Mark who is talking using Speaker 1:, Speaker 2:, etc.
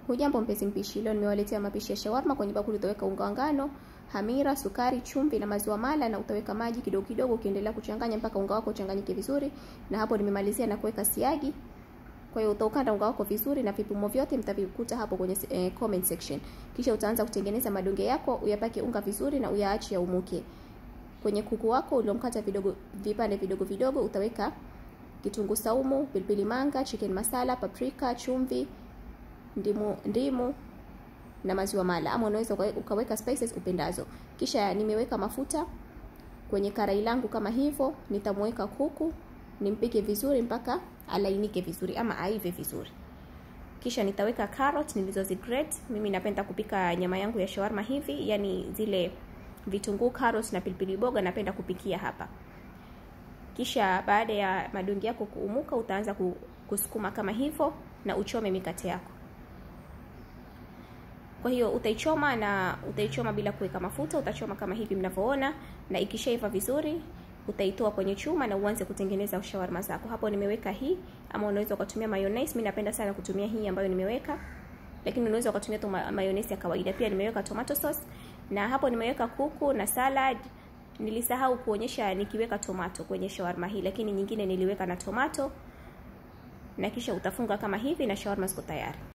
Speaker 1: Hujambo mpenzi mpishi, leo nimewaletea mapishi ya shawarma. Kwenye bakuli utaweka unga wa ngano, hamira, sukari, chumvi na maziwa mala, na utaweka maji kidogo kidogo, ukiendelea kuchanganya mpaka unga wako uchanganyike vizuri. Na hapo nimemalizia na kuweka siagi. Kwa hiyo utaukanda unga wako vizuri, na vipimo vyote mtavikuta hapo kwenye eh, comment section. Kisha utaanza kutengeneza madonge yako, uyapake unga vizuri na uyaache yaumuke. Kwenye kuku wako uliomkata vidogo vipande vidogo vidogo utaweka kitunguu saumu, pilipili manga, chicken masala, paprika, chumvi, ndimu, ndimu na maziwa mala, ama unaweza ukaweka spices upendazo. Kisha nimeweka mafuta kwenye karai langu kama hivyo. Nitamweka kuku nimpike vizuri mpaka alainike vizuri ama aive vizuri. Kisha nitaweka carrot nilizozi grate. Mimi napenda kupika nyama yangu ya shawarma hivi, yani zile vitunguu, carrot na pilipili boga napenda kupikia hapa. Kisha baada ya madonge yako kuumuka, utaanza kusukuma kama hivyo na uchome mikate yako. Kwa hiyo utaichoma na utaichoma bila kuweka mafuta, utachoma kama hivi mnavyoona, na ikishaiva vizuri utaitoa kwenye chuma na uanze kutengeneza shawarma zako. Hapo nimeweka hii, ama unaweza ukatumia mayonnaise. Mimi napenda sana kutumia hii ambayo nimeweka, lakini unaweza ukatumia tu mayonnaise ya kawaida. Pia nimeweka tomato sauce na hapo nimeweka kuku na salad. Nilisahau kuonyesha nikiweka tomato kwenye shawarma hii, lakini nyingine niliweka na tomato, na kisha utafunga kama hivi na shawarma ziko tayari.